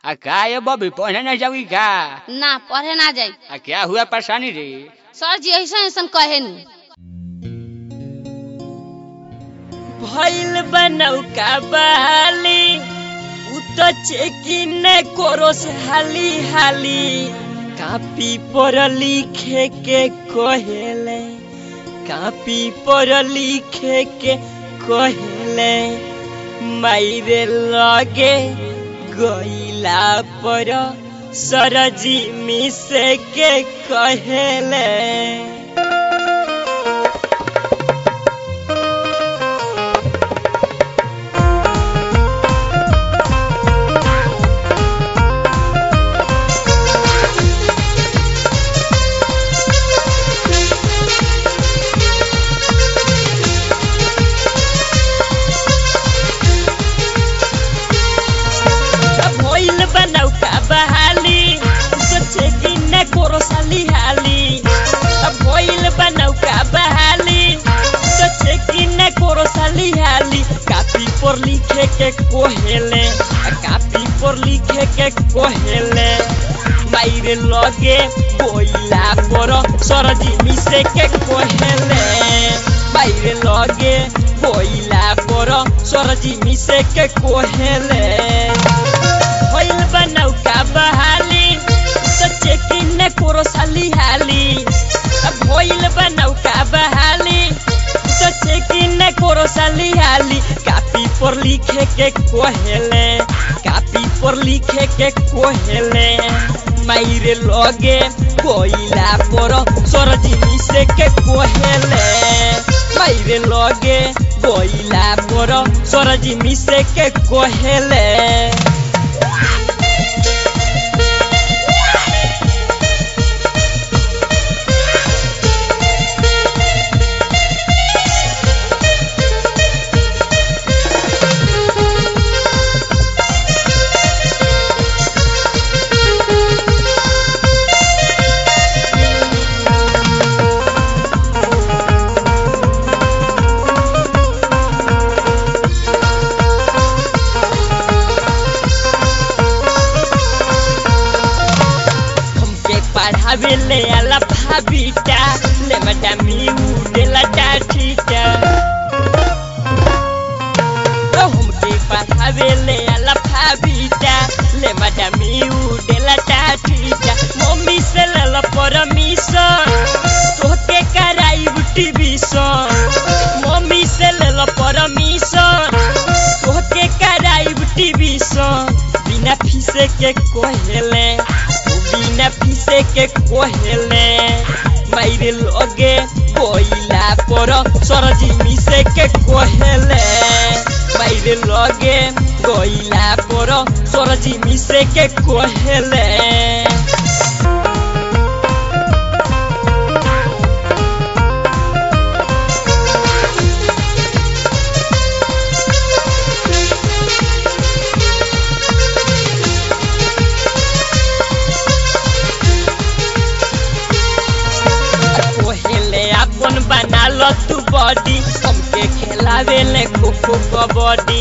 आ का ये बबी पढ़ने नहीं जाओगी का ना पढ़े ना जाई आ क्या हुआ परेशानी रे सर जी ऐसा ऐसा कहे नी भइल बनौका बहाली उ त चेकिन कोरोस हाली हाली कापी पर लिखे के कहेले कापी पर लिखे के कहेले माइरे लगे गईला पर सरजी मिसे के कहेले भइल बनौका बहाली सोचे कि न कोरो साली हाली भइल बनौका बहाली सोचे कि न कोरो साली हाली कापी पर लिखे के कोहेले कापी पर लिखे के कोहेले माइरे लगे बोइला पर सरजी मिसे के कोहेले माइरे लगे बोइला पर सरजी मिसे के कोहेले भइल बनौका बहाली सोचे कि न कोरो साली हाली भइल बनौका बहाली सोचे कि न कोरो साली हाली कापी पर लिखे के कोहेले कापी पर लिखे के कोहेले माइरे लगे कोइला पर सरजी मिसे के कोहेले माइरे लगे कोइला पर सरजी मिसे के कोहेले हमके पढ़ावे ले आला भाभीटा ले मैडमी उडेला टाठीटा ओ हमके पढ़ावे ले आला भाभीटा ले मैडमी उडेला टाठीटा मम्मी से लेला परमिशन तोहके कराई टीवीशन मम्मी से लेला परमिशन तोहके कराई टीवीशन बिना फीसे के कहेले बिना फीसे के कहेले माइरे लगे बोइला पर सरजी मिसे के कहेले माइरे लगे बोइला पर सरजी मिसे के कहेले पहले अपन बना लो तू बॉडी हमके खेलावे ले खो खो कबड्डी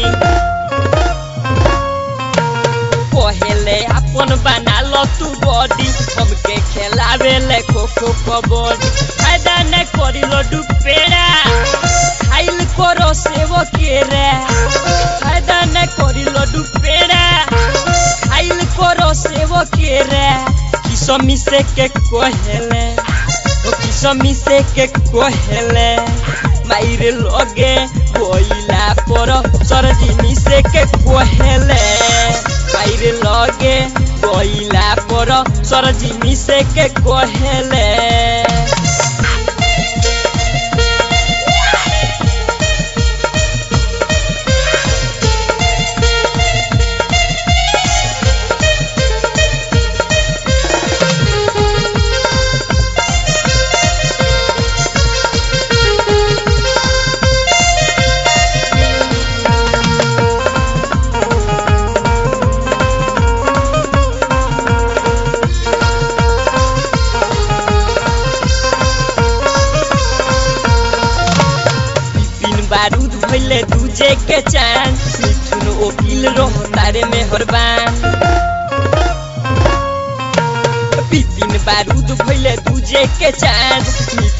पहले अपन बना लो तू बॉडी हमके खेलावे ले खो खो कबड्डी फायदा न करी लो डुपेरा खाइल करो सेवो केरा फायदा न करी लो डुपेरा खाइल करो सेवो केरा किसमी से के कहेले ओ किसमी से के कहेले माइरे लगे कोइला पर सरजिनी से के कहेले माइरे लगे कोइला पर सरजिनी से के कहेले बारूद भइले दूजे के चान मिथुन ओकिल रहो तारे में हरबान बिपिन बारूद भइले दूजे के चांद